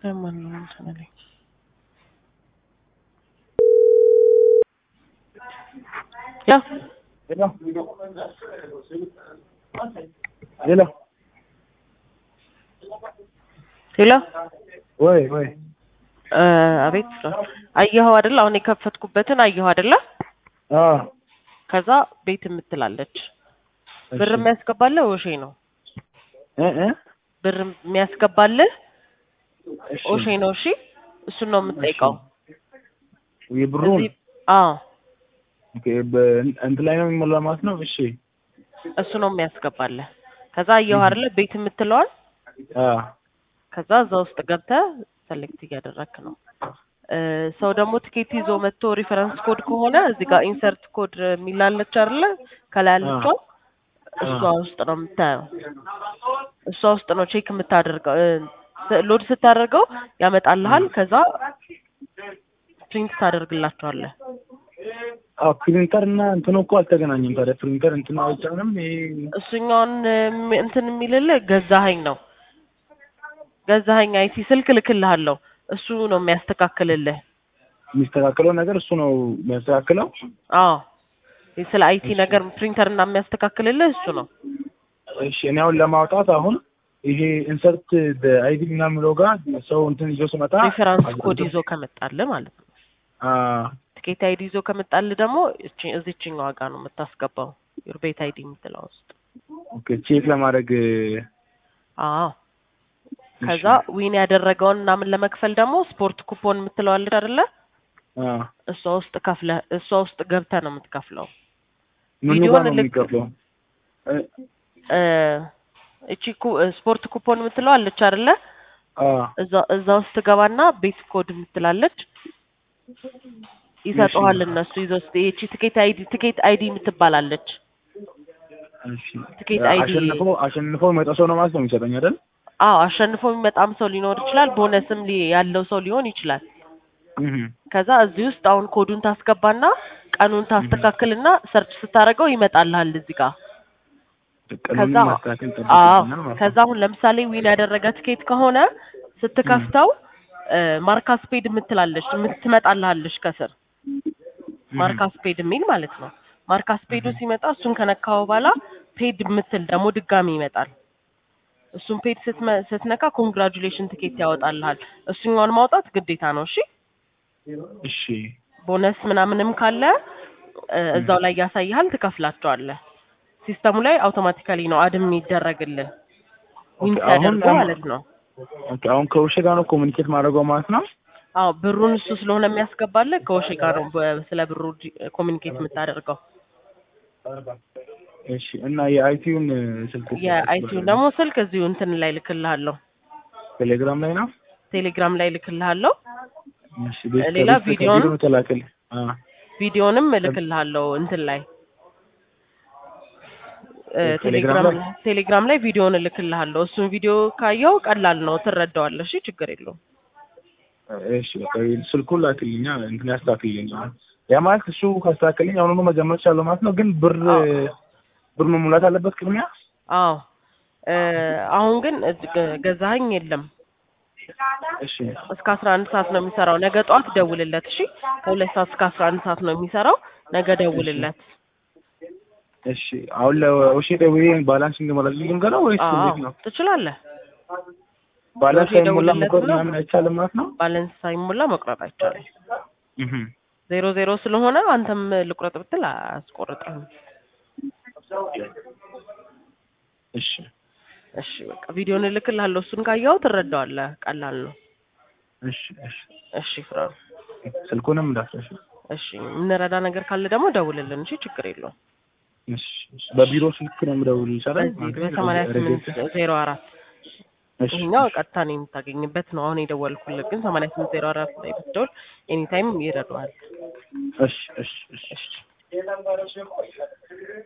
ለማን ነው እንትን አለኝ። ያው ሄሎ ሄሎ ሄሎ ወይ ወይ እ አቤት አየኸው አይደል? አሁን የከፈትኩበትን አየኸው አይደለ? አ ከዛ ቤት የምትላለች ብር የሚያስገባልህ ኦሼ ነው። እ እ ብር የሚያስገባልህ እሺ ኦሼ ነው። እሺ እሱን ነው የምትጠይቀው። የብሩን እዚህ አዎ ኦኬ በእንትን ላይ ነው የሚሞላ ማለት ነው። እሺ እሱ ነው የሚያስገባልህ። ከዛ አየኸው አይደለ? ቤት የምትለዋል አ ከዛ እዛ ውስጥ ገብተህ ሰሌክት እያደረግክ ነው። እ ሰው ደግሞ ትኬት ይዞ መጥቶ ሪፈረንስ ኮድ ከሆነ እዚህ ጋር ኢንሰርት ኮድ የሚላለች አይደለ? ከላይ ያለችው እሷ ውስጥ ነው የምታየው። እሷ ውስጥ ነው ቼክ የምታደርገው። እ ስ- ሎድ ስታደርገው ያመጣልሃል። ከዛ ፕሪንት ታደርግላቸዋለህ። አዎ ፕሪንተር እና እንትኑ እኮ አልተገናኘም። ታዲያ ፕሪንተር እንትኑ አይጫንም። ይሄ እሱኛውን እም- እንትን የሚልልህ ገዛኸኝ ነው። ገዛኸኝ አይቲ ስልክ ልክልሃለሁ። እሱ ነው የሚያስተካክልልህ። የሚስተካከለው ነገር እሱ ነው የሚያስተካክለው። አዎ ስለ አይቲ ነገር ፕሪንተር እና የሚያስተካክልልህ እሱ ነው። እሺ እኔ አሁን ለማውጣት አሁን ይሄ ኢንሰርት አይዲ ምናምን የሚለው ጋር ሰው እንትን ይዞ ስመጣ ሪፈራንስ ኮድ ይዞ ከመጣልህ ማለት ነው። አ ትኬት አይዲ ይዞ ከመጣልህ ደግሞ እቺ- እዚችኛዋ ጋር ነው የምታስገባው ዩር ቤት አይዲ የምትለው ውስጥ። ኦኬ ቼክ ለማድረግ አዎ ከዛ ዊን ያደረገውን ምናምን ለመክፈል ደግሞ ስፖርት ኩፖን የምትለዋለች አይደለ? አ እሷ ውስጥ ከፍለህ እሷ ውስጥ ገብተህ ነው የምትከፍለው። ምኑ ቪዲዮውን ጋር ነው ልክ- የሚገባው? እ እ እቺ ኩ- ስፖርት ኩፖን የምትለው አለች አይደለ? አ እዛ እዛ ውስጥ ትገባና ቤት ኮድ የምትላለች ይሰጡሃል። እነሱ ይዘው ስ ይቺ ትኬት አይዲ ትኬት አይዲ የምትባላለች እሺ ትኬት አይዲ አሸንፎ አሸንፎ መጣ ሰው ነው ማለት ነው የሚሰጠኝ አይደል? አዎ አሸንፎ የሚመጣም ሰው ሊኖር ይችላል። ቦነስም ሊ- ያለው ሰው ሊሆን ይችላል። እህ ከዛ እዚህ ውስጥ አሁን ኮዱን ታስገባና ቀኑን ታስተካክልና ሰርች ስታደርገው ይመጣልሃል እዚህ ጋር። ከዛ ቀኑን ማስተካከል አዎ ጠብቀኛል ማለት ከዛ ነው። አሁን ለምሳሌ ዊን ያደረገ ትኬት ከሆነ ስትከፍተው ማርካ ስፔድ የምትላለች የምትመጣልሃለች ከስር ማርካ ስፔድ የሚል ማለት ነው። ማርካ ስፔዱ ሲመጣ እሱን ከነካው በኋላ ፔድ የምትል ደግሞ ድጋሚ ይመጣል። እሱን ፔድ ስትመ- ስትነካ ኮንግራጁሌሽን ትኬት ያወጣልሃል። እሱኛውን ማውጣት ግዴታ ነው። እሺ እሺ ቦነስ ምናምንም ካለ እ፣ እዛው ላይ ያሳይሃል፣ ትከፍላቸዋለህ። ሲስተሙ ላይ አውቶማቲካሊ ነው አድም የሚደረግልህ ዊን ኦኬ፣ አሁን ሲያደርጉ አሁን- ማለት ነው። ኦኬ አሁን ከውሼ ጋር ነው ኮሚኒኬት ማድረገው ማለት ነው። አዎ ብሩን እሱ ስለሆነ የሚያስገባልህ ከወሼ ጋር ነው በ- ስለ ብሩ ኮሚኒኬት የምታደርገው። እሺ እና የአይቲውን ስልክ የአይቲውን ደግሞ ስልክ እዚሁ እንትን ላይ ልክልሃለሁ፣ ቴሌግራም ላይ ነው። ቴሌግራም ላይ ልክልሃለሁ። እሺ ቤት ሌላ ከቤት ቪዲዮውን- ከቪዲዮ ተላከል። አ ቪዲዮንም እልክልሃለሁ እንትን ላይ እ፣ ቴሌግራም ቴሌግራም ላይ? ቴሌግራም ላይ ቪዲዮውን እልክልሃለሁ። እሱን ቪዲዮ ካየው ቀላል ነው፣ ትረዳዋለህ። እሺ ችግር የለውም። እሺ በቃ ስልኩን ላክልኛ እንትን ያስተካክልኝ። ያ ማለት እሱ ካስተካከልኝ አሁኑኑ መጀመር ቻለሁ ማለት ነው። ግን ብር ብር መሙላት አለበት ቅድሚያ። አዎ እ፣ አሁን ግን እጅ- ገ- ገዛኸኝ የለም እሺ እስከ አስራ አንድ ሰዓት ነው የሚሰራው። ነገ ጠዋት ደውልለት። እሺ ከሁለት ሰዓት እስከ አስራ አንድ ሰዓት ነው የሚሰራው። ነገ ደውልለት። እሺ አሁን ለውሼ ደውዬ ባላንስ እንዲሞላልኝ ልንገረው ወይስ አዎ እንዴት ነው? ትችላለህ። ባላንስ ለውሼ ሳይሞላ ደውልለት መቁረጥ ነው። ምናምን አይቻልም ማለት ነው? ባለንስ ሳይሞላ መቁረጥ አይቻልም። እህ ዜሮ ዜሮ ስለሆነ አንተም ልቁረጥ ብትል አያስቆርጥህም። እሺ እሺ በቃ ቪዲዮን እልክልሃለሁ። እሱን ካየኸው ትረዳዋለህ። ቀላል ነው። እሺ እሺ እሺ ፍራን። ስልኩንም እንዳትረሺ። እሺ የምንረዳ ነገር ካለ ደግሞ ደውልልን። እሺ ችግር የለውም። እሺ እሺ በቢሮ ስልክ ነው የምደውል ይቻላል? በዚህ በሰማንያ ስምንት ዜሮ አራት እሺ ይሄኛው ቀጥታ ነው የምታገኝበት ነው። አሁን የደወልኩልህ ግን ሰማንያ ስምንት ዜሮ አራት ላይ ብትደውል ኤኒታይም ይረዳዋል። እሺ እሺ እሺ እሺ